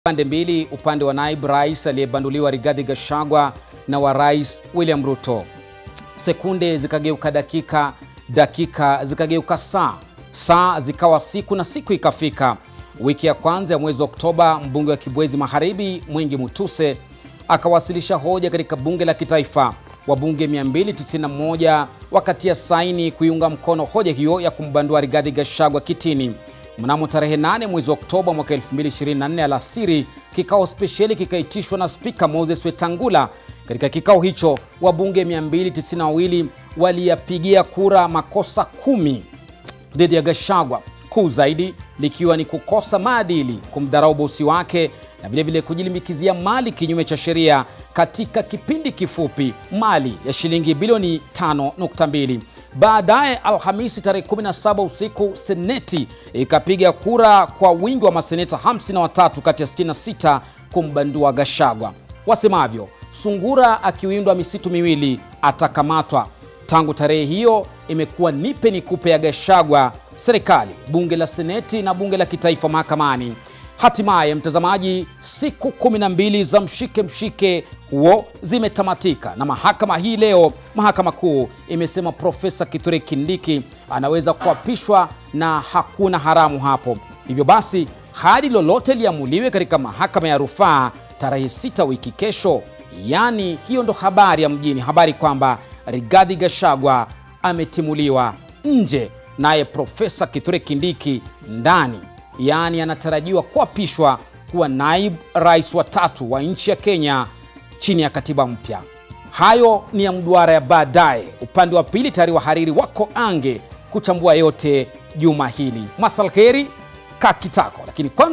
pande mbili, upande wa naibu rais aliyebanduliwa Rigathi Gachagua na wa rais William Ruto. Sekunde zikageuka dakika, dakika zikageuka saa, saa zikawa siku na siku ikafika. Wiki ya kwanza ya mwezi Oktoba, mbunge wa Kibwezi Magharibi Mwingi Mutuse akawasilisha hoja katika bunge la kitaifa. Wabunge 291 wakatia saini kuiunga mkono hoja hiyo ya kumbandua Rigathi Gachagua kitini. Mnamo tarehe 8 mwezi Oktoba mwaka 2024 alasiri, kikao spesheli kikaitishwa na Spika Moses Wetangula. Katika kikao hicho wabunge 292 waliyapigia kura makosa kumi dhidi ya Gachagua, kuu zaidi likiwa ni kukosa maadili, kumdharau bosi wake na vilevile kujilimbikizia mali kinyume cha sheria katika kipindi kifupi, mali ya shilingi bilioni 5.2. Baadaye Alhamisi tarehe 17 usiku, Seneti ikapiga kura kwa wingi wa maseneta 53 kati ya 66 kumbandua Gachagua. Wasemavyo, sungura akiwindwa misitu miwili atakamatwa. Tangu tarehe hiyo imekuwa nipe nikupe ya Gachagua, serikali, bunge la seneti na bunge la kitaifa mahakamani. Hatimaye mtazamaji, siku 12 za mshike mshike huo zimetamatika na mahakama hii leo, mahakama kuu imesema Profesa Kithure Kindiki anaweza kuapishwa na hakuna haramu hapo. Hivyo basi hadi lolote liamuliwe katika mahakama ya rufaa tarehe 6 wiki kesho. Yaani hiyo ndo habari ya mjini, habari kwamba Rigathi Gachagua ametimuliwa nje, naye Profesa Kithure Kindiki ndani yaani anatarajiwa kuapishwa kuwa naibu rais wa tatu wa nchi ya Kenya chini ya katiba mpya. Hayo ni ya mduara ya baadaye. Upande wa pili tayari wahariri wako ange kuchambua yote juma hili. Masal kheri kakitako, lakini kwanza